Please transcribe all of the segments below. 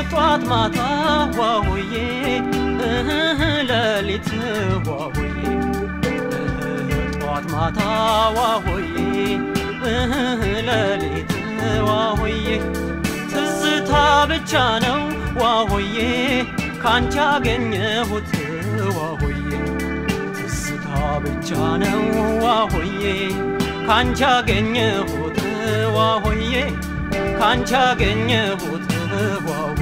ጧት ማታ ዋሆዬ ሌሊት ዋሆዬ ጧት ማታ ዋሆዬ ሌሊት ዋሆዬ ትዝታ ብቻ ነው ዋሆዬ ካንቺ አገኘሁት ዋሆዬ ትዝታ ብቻ ነው ዋሆዬ ካንቺ አገኘሁት ዋሆዬ ካንቺ አገኘሁት ዋሆዬ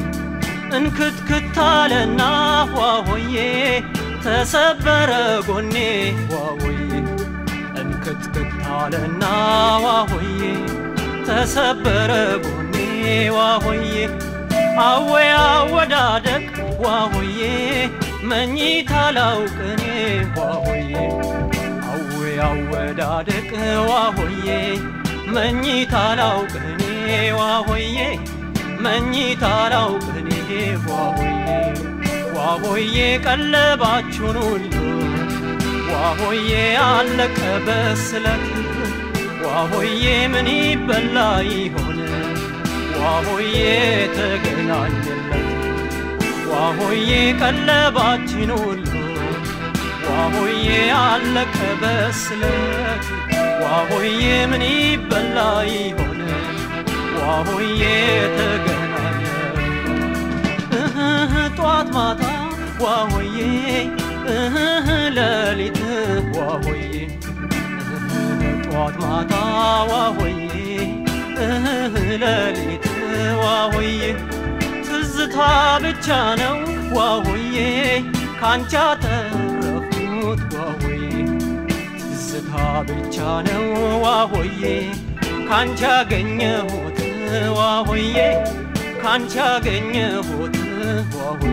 እንክትክታለና ዋሆዬ ተሰበረ ጎኔ ዋሆዬ እንክትክታለና ዋሆዬ ተሰበረ ጎኔ ዋሆዬ አወይ አወዳደቅ ዋሆዬ መኝታ ላውቅኔ ዋሆዬ አወይ አወዳደቅ ዋሆዬ መኝታ ላውቅኔ ዋሆዬ መኝታ ላውቅኔ ዋሆዬ ዋሆዬ ቀለባችሁን ሁሉ ዋሆዬ አለቀ በስለት ዋሆዬ ምን ይበላ ይሆን ዋሆዬ ተገናኘለት ዋሆዬ ቀለባችን ሁሉ ዋሆዬ አለቀ በስለት ዋሆዬ ምን ይበላ ይሆን ዋሆዬ ተገናኘ ጧት ማታ ዋሆዬ ሌሊት ዋሆዬ ጧት ማታ ዋሆዬ ሌሊት ዋሆዬ ትዝታ ብቻ ነው ዋሆዬ ካንቻ ተረፉት ዋሆዬ ትዝታ ብቻ ነው ዋሆዬ ካንቻ አገኘሁት ዋሆዬ ካንቻ አገኘሁት ዋሆዬ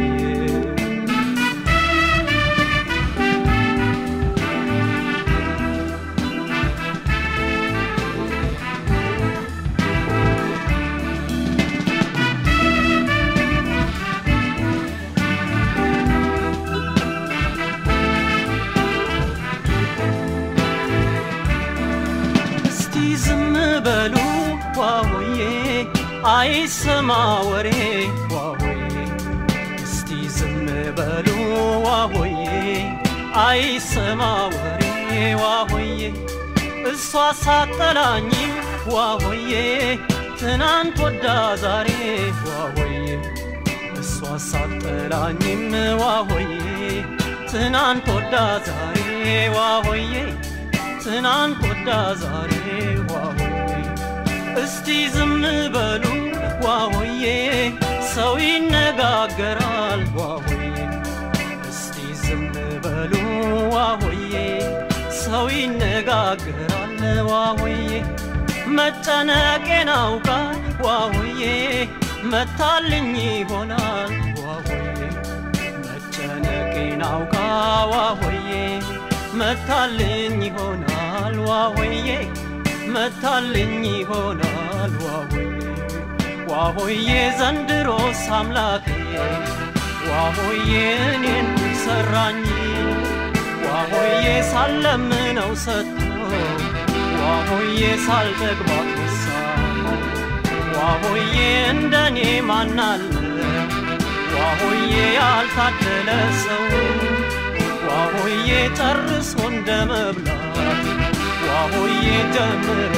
እስቲ ዝም በሉ ዋሆዬ አይሰማ ወሬ ዋሆዬ እስቲ ዝም በሉ ዋሆዬ አይሰማ ወሬ ዋሆዬ እሷ ሳጠላኝም ዋሆዬ ትናንት ወዳ ዛሬ ዋሆዬ እሷ ሳጠላኝም ዋሆዬ ትናንት ወዳ ዛሬ ዋሆዬ ትናንት ወዳ ዛሬ ዋሆዬ እስቲ ዝም በሉ ዋሆዬ ሰው ይነጋገራል ዋሆዬ እስቲ ዝም በሉ ዋሆዬ ሰው ይነጋገራል ዋሆዬ መጨነቄን አውቃ ዋሆዬ መታልኝ ይሆናል ዋሆዬ መጨነቄን አውቃ ዋሆዬ መታልኝ ይሆናል ዋሆዬ መታልኝ ይሆናል ዋሆዬ ዋሆዬ ዘንድሮስ አምላኬ ዋሆዬ እኔን ሰራኝ ዋሆዬ ሳለምነው ሰጥቶ ዋሆዬ ሳልጠግባት ነሳ ዋሆዬ እንደኔ ማናለ ዋሆዬ ያልታደለ ሰው ዋሆዬ ጨርሶ እንደ መብላት ዋሆዬ ጀምሮ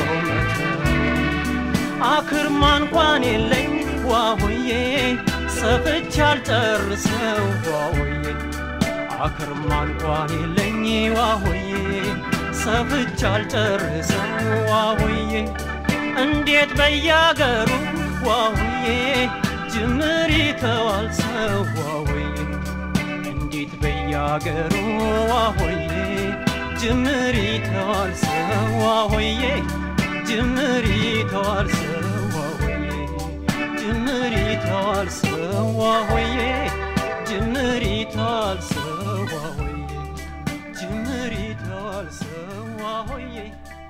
አክርማ እንኳን የለኝ ዋሆዬ ሰፍቻ አልጨርሰው ዋሆዬ አክርማ እንኳን የለኝ ዋሆዬ ሰፍቻ አልጨርሰው ዋሆዬ እንዴት በያገሩ ዋሆዬ ጅምር ይተዋል ሰው ዋሆዬ እንዴት በያገሩ ዋሆዬ ጅምር ይተዋል ሰው ዋሆዬ ጅምር ይተዋል ሰው ዋሆዬ ጅምር ይተዋል ሰው ዋሆዬ ጅምር ይተዋል ሰው ዋሆዬ ጅምር ይተዋል ሰው ዋሆዬ